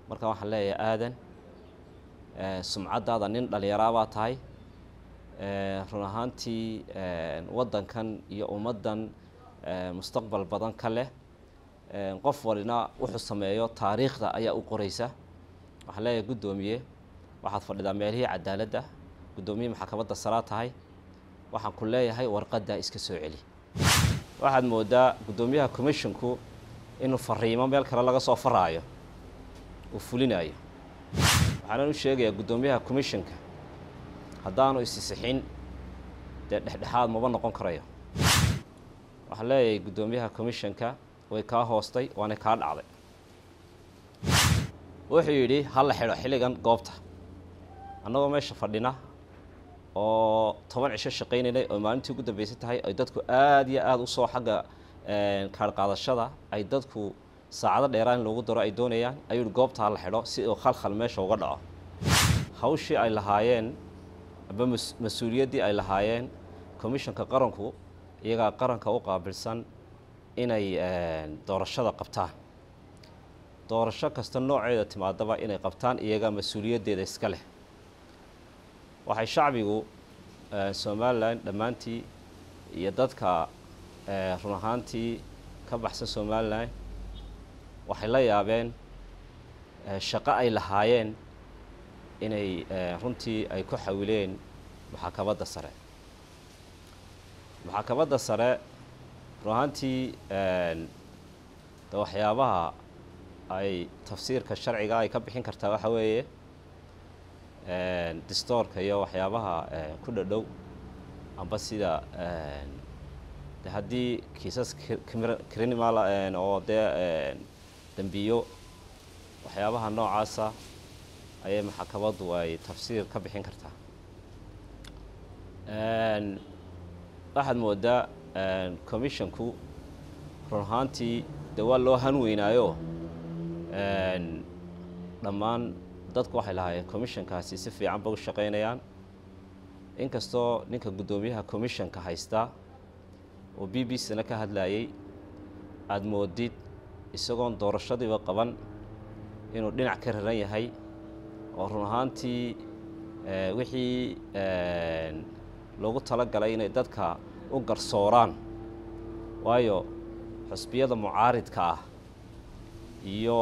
marka waxaan leeyahay aadan sumcaddaada nin dhallinyaraa baa tahay run ahaantii waddankan iyo ummaddan mustaqbal badan ka leh qof walina wuxuu sameeyo taariikhda ayaa u qoraysa waxaan leeyahay guddoomiye waxaad fadhidaa meelihii cadaaladda guddoomiye maxkamadda saraa tahay waxaan ku leeyahay warqaddaa iska soo celi waxaad moodaa guddoomiyaha commisshinku inuu fariimo meel kale laga soo faraayo uu fulinayo waxaanan u sheegayaa guddoomiyaha commisshonka haddaanu isisixin dee dhexdhexaad maba noqon karayo waxaan leeyahay guddoomiyaha commisshonka way kaa hoostay waana kaa dhacday wuxuu yidhi ha la xidho xilligan goobta annagoo meesha fadhina oo toban cisho shaqaynaynay oo maalintii ugu dambeysay tahay ay dadku aada iyo aada usoo xagga kaarhqaadashada ay dadku saacado dheeraan in loogu daro ay doonayaan ayuu yihi goobta ha la xidho si uu khalkhal meesha uga dhaco hawshii ay lahaayeen aba mas-uuliyaddii ay lahaayeen commisshonka qaranku iyagaa qaranka u qaabilsan inay doorashada qabtaan doorasho kasta nooceeda timaadaba inay qabtaan iyagaa mas-uuliyaddeeda iska leh waxay shacbigu somalilan dhammaantii iyo dadka run ahaantii ka baxsan somalilan waxay la yaabeen shaqo ay lahaayeen inay runtii ay ku xawileen maxakamadda sare maxakamadda sare run ahaantii de waxyaabaha ay tafsiirka sharciga ay ka bixin kartaa waxa weeye distoorka iyo waxyaabaha ku dhadhow amba sida de haddii kiisas criminal oo dee dembiyo waxyaabaha noocaasa ayay maxakamaddu ay tafsiir ka bixin kartaa waxaad moodaa commisshonku run ahaantii dee waa loo han weynaayo dhammaan dadku waxay lahaayeen commisshonkaasi si fiican ba u shaqaynayaan inkastoo ninka guddoomiyaha commisshonka haystaa oo b b c-na ka hadlayay aada moodid isagoon doorashadiiba qaban inuu dhinac ka raran yahay oo run ahaantii wixii loogu talagalay inay dadka u garsooraan waayo xusbiyada mucaaridka ah iyo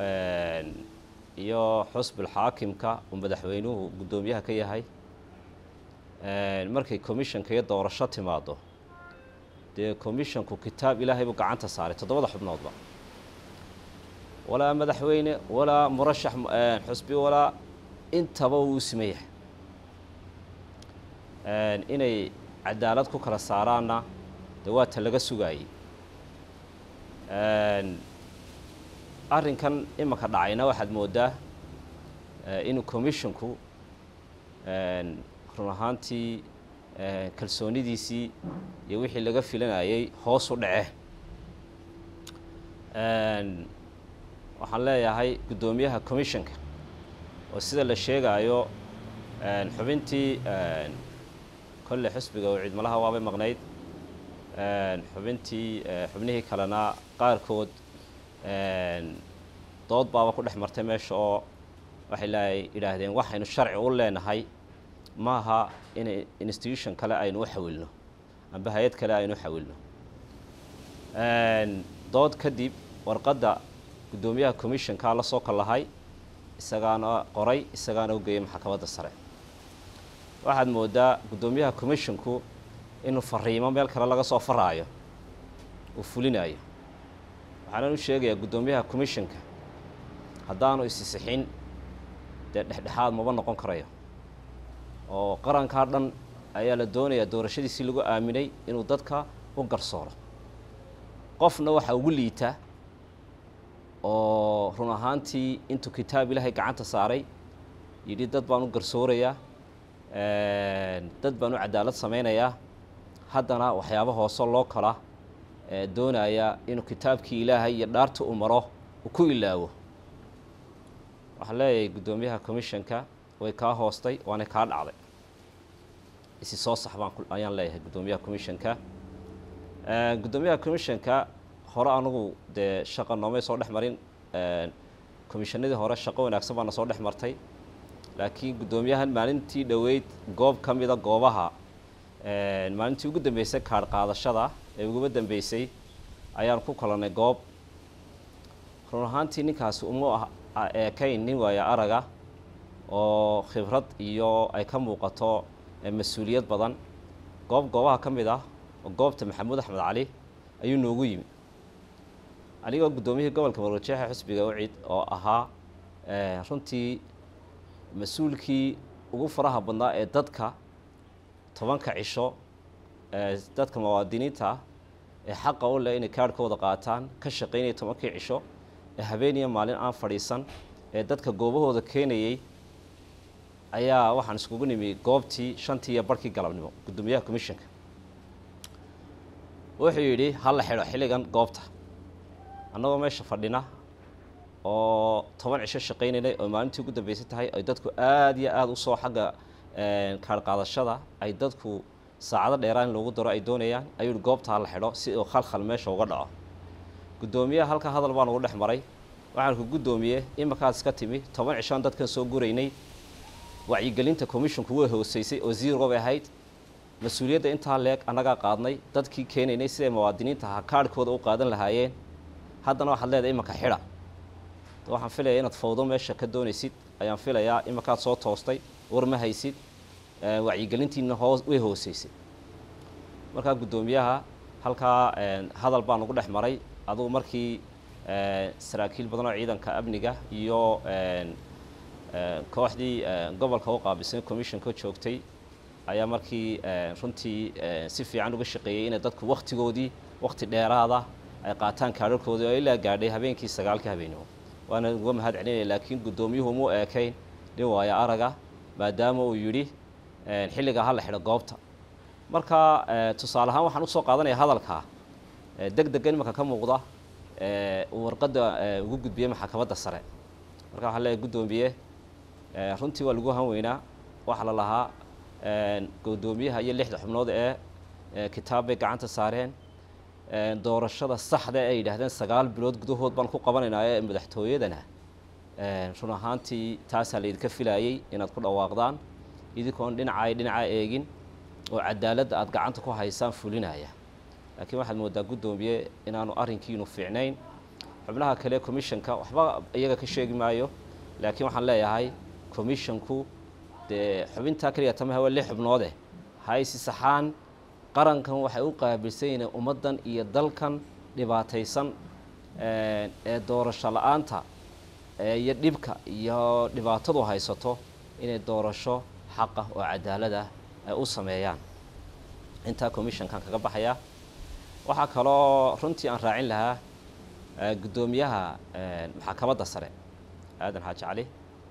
iyo xusbulxaakimka uu madaxweynuhu guddoomiyaha ka yahay markay commisshonka iyo doorasho timaado dee commisshonku kitaab ilaahay buu gacanta saaray toddobada xubnoodba walaa madaxweyne walaa murashax xusbi walaa intaba wuu siman yahay inay cadaalad ku kala saaraanna dee waa ta laga sugaayey arrinkan imanka dhacayna waxaad moodaa inuu commisshonku run ahaantii kalsoonidiisii iyo wixii laga filanayay hoos u dhace waxaan leeyahay guddoomiyaha commisshonka oo sida la sheegaayo xubintii kolle xusbiga oo ciidmalaha waabay maqnayd xubintii xubnihii kalena qaarkood dood baaba ku dhex martay meesha oo waxay la yidhaahdeen waxaynu sharci u leenahay maaha in institution kale aynu u xawilno amba hay-ad kale aynu u xawilno dood kadib warqadda guddoomiyaha commisshonka la soo kallahay isagaana qoray isagaana u geeyay maxkamadda sare waxaad moodaa guddoomiyaha commisshonku inuu fariimo meel kale laga soo faraayo uu fulinayo waxaanan u sheegayaa guddoomiyaha commisshonka haddaanu isisixin dee dhexdhexaad maba noqon karayo oo qarankaa dhan ayaa la doonayaa doorashadiisii lagu aaminay inuu dadka u garsooro qofna waxaa ugu liita oo run ahaantii intuu kitaab ilaahay gacanta saaray yidhi dad baan u garsoorayaa dad baan u cadaalad samaynayaa haddana waxyaaba hoose loo kala doonaya inuu kitaabkii ilaahay iyo dhaarta u maro uu ku ilaawo waxaan leeyahay guddoomiyaha commisshonka way kaa hoostay waana kaa dhacday isi soo sax baan ayaan leeyahay guddoomiyaha commisshonka guddoomiyaha commisshonka hore anigu dee shaqa noomay soo dhex marin komishanadii hore shaqo wanaagsan baana soo dhex martay laakiin guddoomiyahan maalintii dhoweyd goob ka mida goobaha maalintii ugu dambeysay kaadh qaadashada ee uguba dambeysay ayaan ku kulannay goob run ahaantii ninkaasi uma eekayn nin waaya araga oo khibrad iyo ay ka muuqato mas-uuliyad badan goob goobaha ka mid ah oo goobta maxamuud axmed cali ayuu noogu yimi anigoo guddoomiyihii gobolka marwajeexa xusbiga ucid oo ahaa runtii mas-uulkii ugu faraha badnaa ee dadka tobanka cisho dadka muwaadiniinta ah ee xaqa u leh inay kaadhkooda qaataan ka shaqaynaya tobankii cisho ee habeeniya maalin aan fadhiisan ee dadka goobahooda keenayey ayaa waxaan iskugu nimi goobtii shantii iyo barhkii galabnimo guddoomiyaha commissionka wuxuu yidhi ha la xidho xilligan goobta annagoo meesha fadhina oo toban cisho shaqaynaynay oo maalintii ugu dambeysay tahay ay dadku aada iyo aada usoo xagga kaadh qaadashada ay dadku saacado dheeraan in loogu daro ay doonayaan ayuu yihi goobta ha la xidho si uu khalkhal meesha uga dhaco guddoomiyaha halka hadal baan ugu dhex maray waxaan ku guddoomiye imakaad iska timi toban cishoan dadkan soo guraynay wacyigelinta commissionku way hooseysay oo zero bay ahayd mas-uuliyadda intaa leeg annagaa qaadnay dadkii keenaynay siday muwaadiniinta ha kaadhkooda u qaadan lahaayeen haddana waxaad leedahay imanka xidha waxaan filaya inaad fawdo meesha ka doonaysid ayaan filayaa imankaad soo toostay war ma haysid wacyigelintiina hoos way hooseysay markaa guddoomiyaha halkaa hadal baan ugu dhex maray adugu markii saraakiil badan oo ciidanka amniga iyo kooxdii gobolka u qaabilsan commissionka joogtay ayaa markii runtii si fiican uga shaqeeyey inay dadku waktigoodii wakti dheeraada ay qaataan kaadharkoodii oo ilaa gaadhay habeenkii sagaalka habeenimo waana uga mahad celinaya laakiin guddoomiyuhu mu eekayn nin waayo araga maadaama uu yidhi xilligaa ha la xidho goobta marka tusaale ahaan waxaan usoo qaadanaya hadalka deg degan imanka ka muuqda uu warqadda ugu gudbiyey maxkamadda sare marka waxaa leeyahay guddoomiye runtii waa lagu hanweynaa waxaa la lahaa guddoomiyaha iyo lixda xubnood ee kitaab bay gacanta saareen doorashada saxda ay yidhaahdeen sagaal bilood gudahood baan ku qabanaynaa ee madaxtooyadana run ahaantii taasaa laydinka filaayey inaad ku dhawaaqdaan idinkoon dhinacay dhinaca eegin oo cadaaladda aada gacanta ku haysaan fulinaya laakiin waxaad moodaa guddoomiye inaanu arrinkiinu fiicnayn xubnaha kale commissionka waxba iyaga ka sheegi maayo laakiin waxaan leeyahay commissionku dee xubintaa keliya tamaha waa lix xubnoode haysi saxaan qarankan waxay u qaabilsan yihiin ummaddan iyo dalkan dhibaataysan ee doorasho la-aanta iyo dhibka iyo dhibaatadu haysato inay doorasho xaqah oo cadaalad ah ay u sameeyaan intaa commissionkan kaga baxaya waxaa kaloo runtii aan raacin lahaa guddoomiyaha maxkamadda sare aadan xaaji cali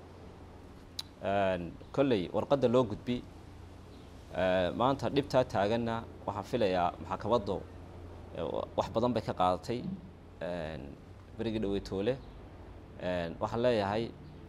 kolley warqadda loo gudbi maanta dhibtaa taaganna waxaan filayaa maxkamaddu wax badan bay ka qaadatay berigii dhaweytoole waxaan leeyahay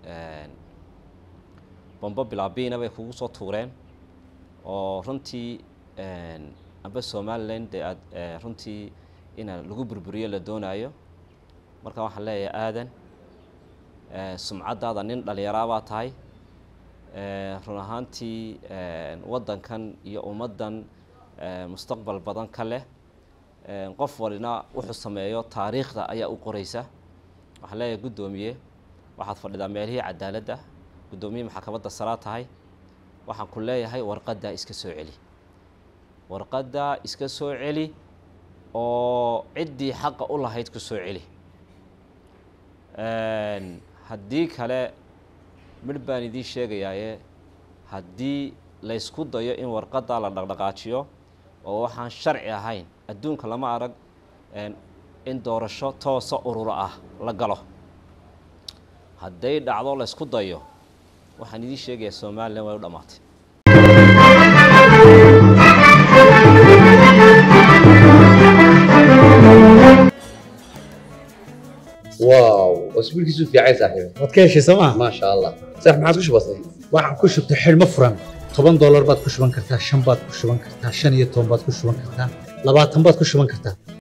bombo bilaabiina bay kugu soo tuureen oo runtii amba somalilan dee aad runtii ina lagu burburiyo la doonaayo marka waxaan leeyahay aadan sumcaddaada nin dhallinyaraabaa tahay run ahaantii waddankan iyo ummaddan mustaqbal badan ka leh qof walina wuxuu sameeyo taariikhda ayaa u qoraysa waxaan leeyahay guddoomiye waxaad fadhidaa meelihii cadaaladda guddoomiye maxkamadda saraa tahay waxaan ku leeyahay warqaddaa iska soo celi warqaddaa iska soo celi oo ciddii xaqa u lahayd ku soo celi haddii kale midh baan idiin sheegayaaye haddii laysku dayo in warqaddaa la dhaqdhaqaajiyo oo waxaan sharci ahayn adduunka lama arag in doorasho toosa ururo ah la galo hadday dhacdo laysku dayo waxaan idiin sheegayaa somalilan way u dhammaatay واو اسبوع كيسو في عايز صاحبي waad ka heshay sooma ما شاء الله صح ما عادش بسيط waxaan ku shubtay xidhmo furan toban doolar baad ku shuban kartaa shan baad ku shuban kartaa shan iyo toban baad ku shuban kartaa labaatan baad ku shuban kartaa